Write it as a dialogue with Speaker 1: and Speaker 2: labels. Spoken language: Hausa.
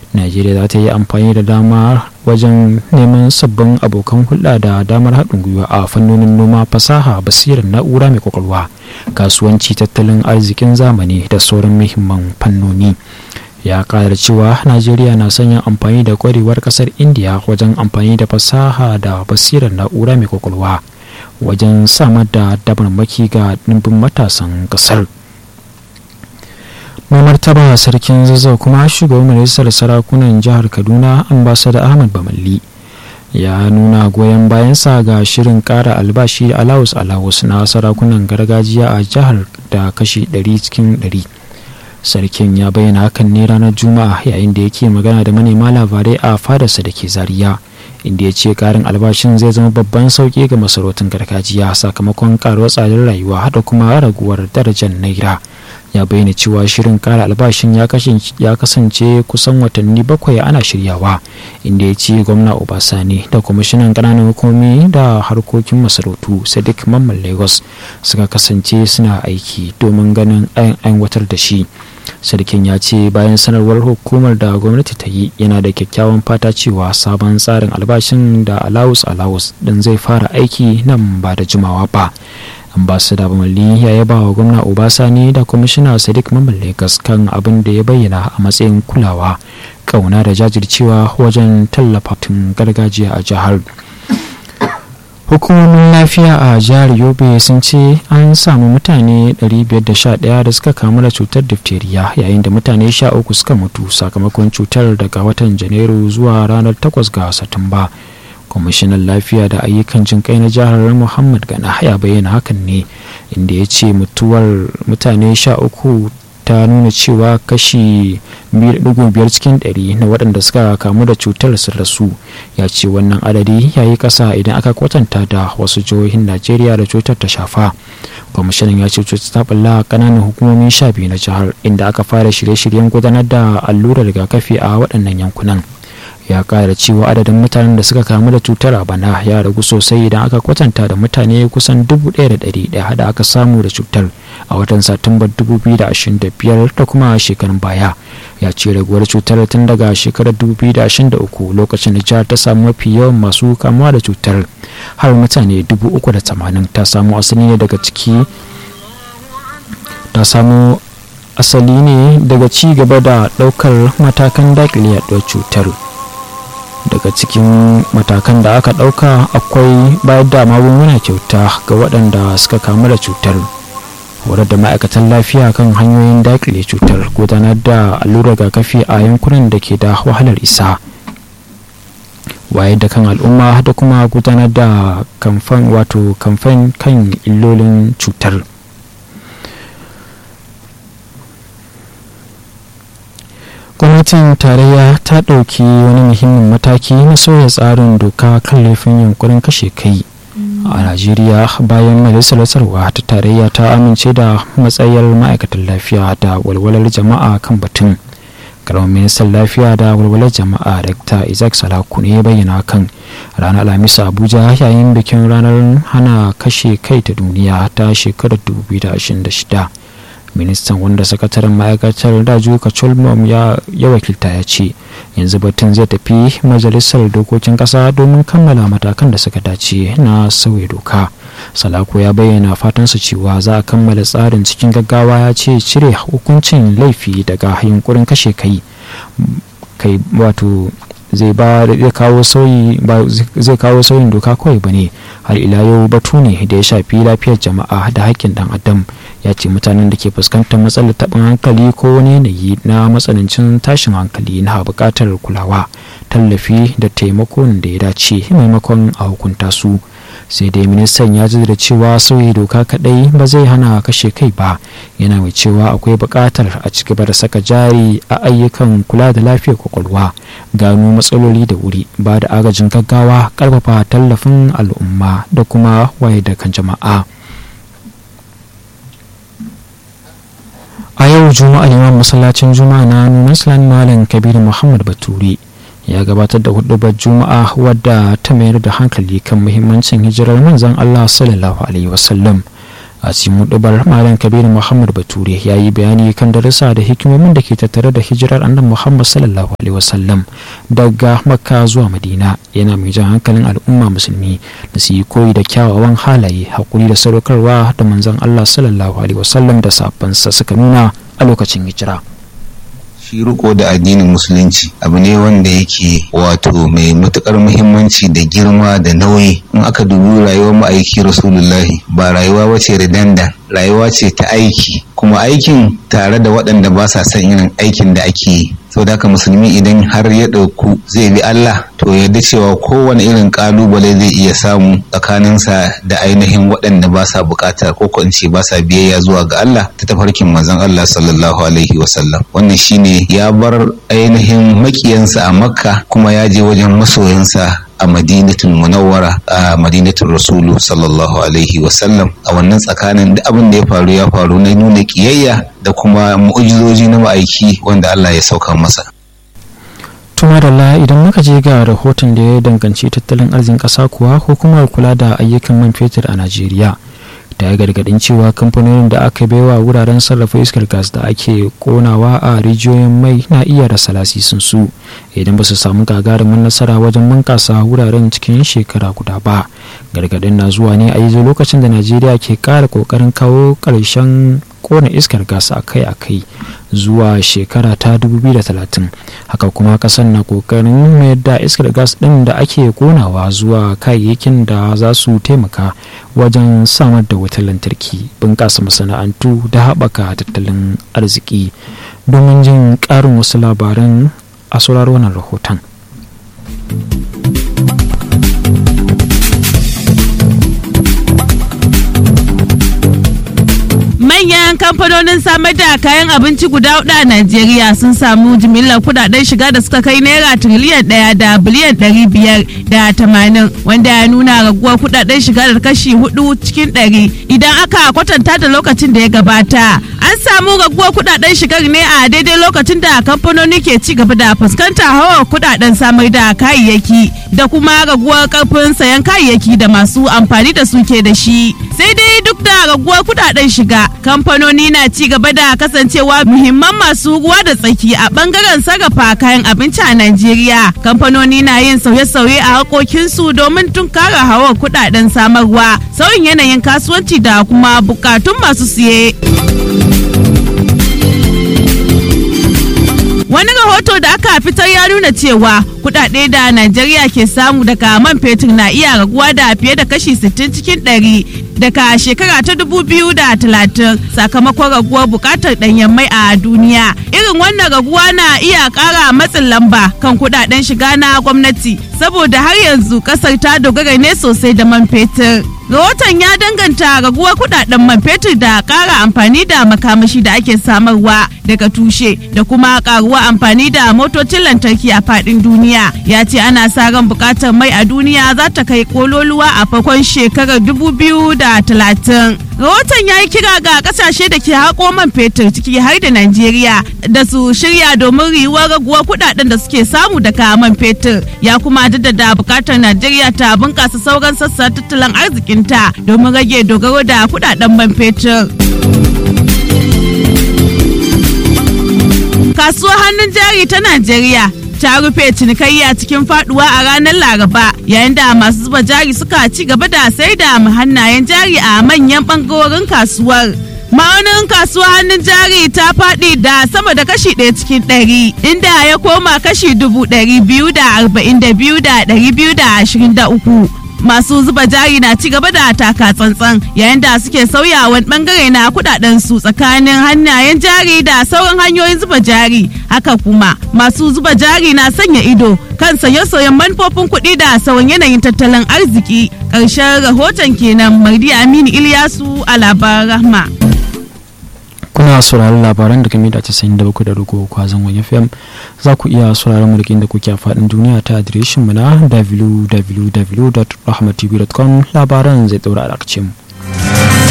Speaker 1: najeriya za ta yi amfani da dama wajen neman sabbin abokan hulɗa da damar haɗin gwiwa a fannonin noma fasaha basirar na'ura mai kwakwalwa kasuwanci tattalin arzikin zamani da sauran muhimman fannoni ya ƙara cewa najeriya na sanya amfani da kwarewar ƙasar indiya wajen amfani da fasaha da basirar na'ura mai kwakwalwa wajen samar da damarmaki ga ɗimbin matasan ƙasar mai martaba sarkin zazzau kuma shugaban majalisar sarakunan jihar kaduna ambasada ahmad bamalli ya nuna goyon bayansa ga shirin kara albashi alawus alawus na sarakunan gargajiya a jihar da kashi 100 cikin 100 sarkin ya bayyana hakan ne ranar juma'a yayin da yake magana da manema labarai a fadarsa da ke zariya inda ya ce karin albashin zai zama babban sauki ga masarautun gargajiya sakamakon karuwar tsadar rayuwa da kuma raguwar darajar naira ya bayyana cewa shirin kara albashin ya kasance kusan watanni bakwai ana shiryawa inda ya ce gwamna obasani da kwamishinan ƙananan hukumomi da harkokin masarautu sadiq mamman lagos suka kasance suna aiki domin ganin an aiwatar da shi sarkin ya ce bayan sanarwar hukumar da gwamnati ta yi yana da kyakkyawan fata cewa sabon tsarin albashin da alawus alawus din zai fara aiki nan ba da jimawa ba ambasada bamalli ya yaba wa gwamna obasani da kwamishina sadiq mamman lagos kan abin da ya bayyana a matsayin kulawa kauna da jajircewa wajen tallafa tun gargajiya a jihar hukumomin lafiya a jihar yobe sun ce an samu mutane 511 da suka kamu da cutar diphtheria yayin da mutane 13 suka mutu sakamakon cutar daga watan janairu zuwa ranar 8 ga satumba kwamishinan lafiya da ayyukan jin kai na jihar muhammad gana ya bayyana hakan ne inda ya ce mutuwar mutane 13 ta nuna cewa kashi 2.5 cikin 100 na waɗanda suka kamu da cutar sun rasu ya ce wannan adadi ya yi ƙasa idan aka kwatanta da wasu jihohin najeriya da cutar ta shafa kwamishinan ya ce cutar ta balla ƙananan hukumomin sha biyu na jihar inda aka fara shirye-shiryen gudanar da allurar rigakafi a waɗannan yankunan ya kara cewa adadin mutanen da suka kamu da cutar a bana ya ragu sosai idan aka kwatanta da mutane kusan 1,100 da aka samu da cutar a watan satumbar 2025 da kuma shekarun baya ya ce raguwar cutar tun daga shekarar 2023 lokacin da jihar ta samu mafi yawan masu kamuwa da cutar har mutane 380 ta samu asali ne daga ciki ta samu asali ne daga ci gaba da ɗaukar matakan dakile yaduwar cutar daga cikin matakan da aka ɗauka akwai bayar da magunguna kyauta ga waɗanda suka kamu da cutar horar da ma'aikatan lafiya kan hanyoyin dakile cutar gudanar da allurar rigakafi a yankunan da ke da wahalar isa wayar da kan al'umma da kuma gudanar da kamfan wato kamfan kan illolin cutar gwamnatin tarayya ta ɗauki wani muhimmin mataki na sauya tsarin doka kan laifin yunkurin kashe kai a najeriya bayan majalisar sarwa ta tarayya ta amince da matsayar ma'aikatan lafiya da walwalar jama'a kan batun karamin ministan lafiya da walwalar jama'a dr isaac salaku ne ya bayyana kan ranar alhamis abuja yayin bikin ranar hana kashe kai ta duniya ta shekarar 2026 ministan wanda sakataren ma'aikatar daju kacholmom ya wakilta ya ce yanzu batun zai tafi majalisar dokokin kasa domin kammala matakan da suka dace na sauya doka salako ya bayyana fatansa cewa za a kammala tsarin cikin gaggawa ya ce cire hukuncin laifi daga yunkurin kashe kai kai wato zai ba zai kawo sauyi ba zai kawo sauyin doka kawai bane har ila yau batu ne da ya shafi lafiyar jama'a da haƙƙin dan adam ya ce mutanen da ke fuskantar matsalar taɓin hankali ko wani yanayi na matsanancin tashin hankali na buƙatar kulawa tallafi da taimakon da ya dace maimakon a hukunta su sai dai ministan ya da cewa sauyi doka kadai ba zai hana kashe kai ba yana mai cewa akwai buƙatar a ci gaba da saka jari a ayyukan kula da lafiyar kwakwalwa gano matsaloli da wuri ba da agajin gaggawa ƙarfafa tallafin al'umma da kuma waye da kan jama'a a yau juma'a liman masallacin juma'a na nunan malam kabiru muhammad bature ya gabatar da hudubar juma'a wadda ta mayar da hankali kan muhimmancin hijirar manzon Allah sallallahu alaihi wasallam a cikin mudubar malam kabiru muhammad bature ya yi bayani kan darussa da hikimomin da ke tattare da hijirar annabi muhammad sallallahu alaihi wasallam daga makka zuwa madina yana mai jan hankalin al'umma musulmi da su yi koyi da kyawawan halaye hakuri da sadaukarwa da manzon allah sallallahu alaihi wasallam da sabansa suka nuna a lokacin hijira
Speaker 2: shi riko da addinin musulunci abu ne wanda yake wato mai matukar muhimmanci da girma da nauyi in aka dubi rayuwar ma'aiki rasulullahi ba rayuwa wace redanda rayuwa ce ta aiki kuma aikin tare da waɗanda ba sa son irin aikin da ake yi sau da haka musulmi idan har ya ɗauku zai bi Allah to yadda cewa kowane irin ƙalubale zai iya samu tsakaninsa da ainihin waɗanda ba sa buƙatar ko ko in ce ba sa biyayya zuwa ga Allah ta tafarkin manzon Allah sallallahu alaihi wasallam wannan shine ya bar ainihin makiyansa a makka kuma ya je wajen masoyansa a madinatul munawwara a madinatul rasulu sallallahu alaihi wasallam a wannan tsakanin da abin da ya faru ya faru na nuna kiyayya da kuma mu'ujizoji na ma'aiki wanda Allah ya sauka masa
Speaker 1: tuma da idan muka je ga rahoton da ya danganci tattalin arzikin ƙasa kuwa hukumar kula da ayyukan man fetur a najeriya ta yi gargadin cewa kamfanonin da aka baiwa wuraren sarrafa iskar gas da ake konawa a rijiyoyin mai na iya rasa lasisin su idan ba su samu gagarumin nasara wajen bunkasa wuraren cikin shekara guda ba gargadin na zuwa ne a yanzu lokacin da najeriya ke kara kokarin kawo karshen kona iskar gas akai-akai zuwa shekara ta 2030 haka kuma kasan na kokarin mayar da iskar gas din da ake konawa zuwa kayayyakin da za su taimaka wajen samar da wutar lantarki bunƙasa masana'antu da haɓaka tattalin arziki domin jin ƙarin wasu labaran a sauraro wannan rahoton
Speaker 3: manyan kamfanonin samar da kayan abinci guda hudu a Najeriya sun samu jimillar kudaden shiga da suka kai naira tiriliyan daya da biliyan ɗari biyar da tamanin wanda ya nuna raguwar kudaden shiga da kashi hudu cikin ɗari idan aka kwatanta da lokacin da ya gabata. An samu raguwar kudaden shigar ne a daidai lokacin da kamfanoni ke ci gaba da fuskantar hawa kudaden samar da kayayyaki da kuma raguwar karfin sayan kayayyaki da masu amfani da su ke da shi. Sai dai duk da raguwar kudaden shiga kamfanoni na ci gaba da kasancewa muhimman masu ruwa da tsaki a bangaren sarrafa kayan abinci a Najeriya. Kamfanoni na yin sauye-sauye a harkokinsu domin tunkara hawa kudaden samarwa, sauyin yanayin kasuwanci da kuma bukatun masu siye. Wani rahoto da aka fitar ya nuna cewa kudade da Najeriya ke samu daga man fetur na iya raguwa da fiye da kashi 60 cikin 100 daga shekara ta 2030 sakamakon raguwar bukatar danyen mai a duniya. Irin wannan raguwa na iya kara matsin lamba kan kudaden shiga na gwamnati saboda har yanzu kasar ta dogara ne sosai da man fetur. rahoton ya danganta raguwar kudaden man fetur da kara amfani da makamashi da ake samarwa daga tushe da kuma karuwa amfani da motocin lantarki a fadin duniya ya ce ana sa ran bukatar mai a duniya za ta kai kololuwa a farkon shekarar 2030 rahoton ya yi kira ga kasashe da ke haƙo man fetur ciki har da najeriya da su shirya domin riwuwar raguwar kudaden da suke samu daga man fetur ya kuma jaddada bukatar najeriya ta bunkasa sauran sassa tattalin arzikinta domin rage dogaro da kudaden man fetur kasuwar hannun jari ta najeriya ta rufe cinikayya cikin faduwa a ranar laraba yayin da masu zuba jari suka ci gaba da sai da hannayen jari a manyan bangarorin kasuwar ma'aunin kasuwa hannun jari ta faɗi da sama da kashi ɗaya cikin ɗari inda ya koma kashi dubu ɗari biyu da arba'in da biyu da ɗari biyu da ashirin da uku masu zuba jari na ci gaba da taka tsantsan yayin da suke sauyawan bangare na kudaden su tsakanin hannayen jari da sauran hanyoyin zuba jari haka kuma masu zuba jari na sanya ido kan sauye-sauyen manufofin kuɗi da sauran yanayin tattalin arziki ƙarshen rahoton kenan mardi aminu ilyasu a labaran rahma
Speaker 1: kuna sauraron labaran daga mita casa'in da bakwai da rugo kwazon wani fm za ku iya sauraron mu da kuke a faɗin duniya ta adireshin mu na www.rahmatv.com labaran zai ɗaura a mu.